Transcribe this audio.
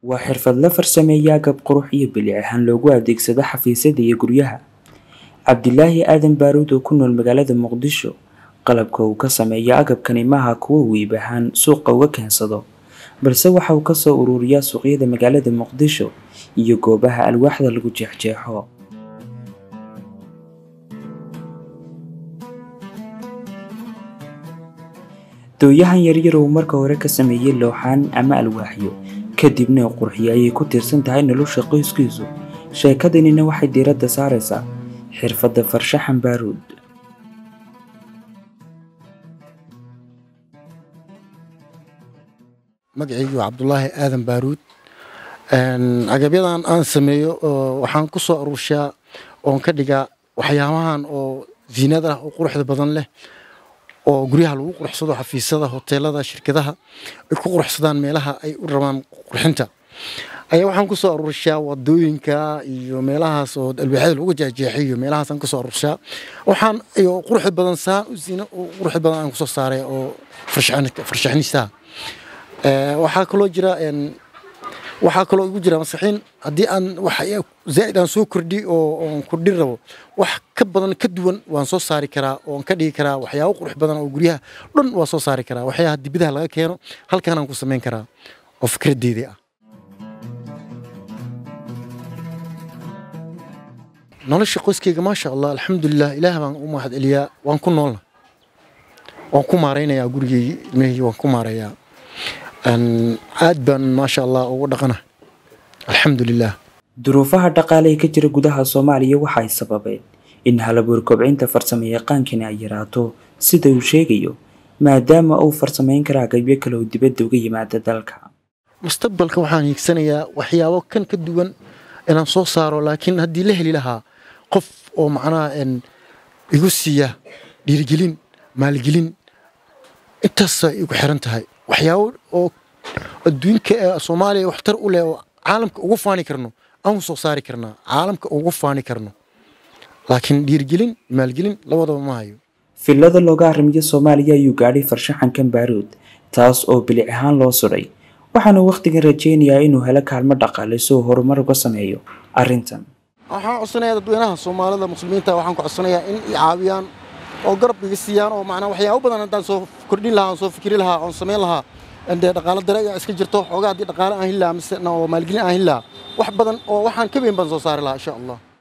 waa xirfad la farsameeya agab qurux iyo bilic ahaan loogu adeegsado xafiisyada iyo guryaha cabdilaahi aadan baaruud oo ku nool magaalada muqdisho qalabka uu ka sameeyo agabkani maaha kuwo uu iib ahaan suuqa uga keensado balse waxa uu kasoo ururiyaa suuqyada magaalada muqdisho iyo goobaha alwaaxda lagu jeexjeexo dooyahan yaryar uu marka hore ka sameeyey looxaan ama alwaaxyo kadibna qurxiyo ayay ku tiirsan tahay nolosha qoyskiisu sheekadanina waxay diiradda saaraysaa xirfadda farshaxan baaruud magacaygu waa cabdulaahi aadan baaruud agabyadan aan sameeyo waxaan ku soo aruurshaa oon ka dhigaa waxyaabahan oo ziinada ah oo quruxda badan leh oo guryaha lagu quruxsado xafiisyada hoteelada shirkadaha ay ku quruxsadaan meelaha ay u rabaan qurxinta ayaa waxaan ku soo aruurshaa wadooyinka iyo meelahaas oo alwaaxyada lagu jeexjeexiyo meelahaasaan ku soo aruurshaa waxaan iyo quruxda badan saan u ziina quruxda badan aan kusoo saaray oo farshaxnistaha waxaa kaloo jira waxaa kaloo igu jira maskaxiin haddii aan wax zaa'id aan soo kordhi oo oon kordhin rabo wax ka badan ka duwan waan soo saari karaa oon ka dhigi karaa waxyaabo qurux badan oo guryaha dhan waa soo saari karaa waxyaha dibidaha laga keeno halkaanaan ku samayn karaa oo fikraddeedii ah nolosha qoyskayga maasha allah alxamdulilah ilaah baan u mahad celiyaa waan ku noolna waan ku maaraynayaa gurigeygii ilmahaygi waan ku maareeyaa aad baan maasha allah ugu dhaqana alxamdulilah duruufaha dhaqaale ee ka jira gudaha soomaaliya waxay sababeen in halabuur kobcinta farsamo yaqaankani ay yaraato sida uu sheegayo maadaama uu farsamayn kara agabyo kale oo dibadda uga yimaada dalka mustaqbalka waxaan hiigsanayaa waxyaabo kan ka duwan inaan soo saaro laakiin haddii la heli lahaa qof oo macnaha igu siiya dhiirigelin maalgelin intaasa igu xiran tahay waxyaabo oo adduunka soomaaliya waxtar u leh oo caalamka ugu faani karno aan soo saari karnaa caalamka ugu faani karno laakiin dhiirgelin maalgelin labadaba ma hayo filada looga arrimiyo soomaaliya ayuu gaadhay farshaxankan baaruud taas oo bilic ahaan loo sudhay waxaana wakhtigan rajaynayaa inuu helo kaalmo dhaqaale si uu horumar uga sameeyo arrintan waxaan codsanayaa dadweynaha soomaalida muslimiinta waxaan ku codsanayaa in i caawiyaan oo garab iga siiyaan oo macnaa waxyaabo badan haddaan soo kordhin lahaa oon soo fikri lahaa oon samayn lahaa dee dhaqaalo dare ayaa iska jirto xoogaa haddii dhaqaale aan heli lahaa mise oo maalgelin aan heli lahaa wax badan oo waxaan ka weyn baan soo saari lahaa insha allah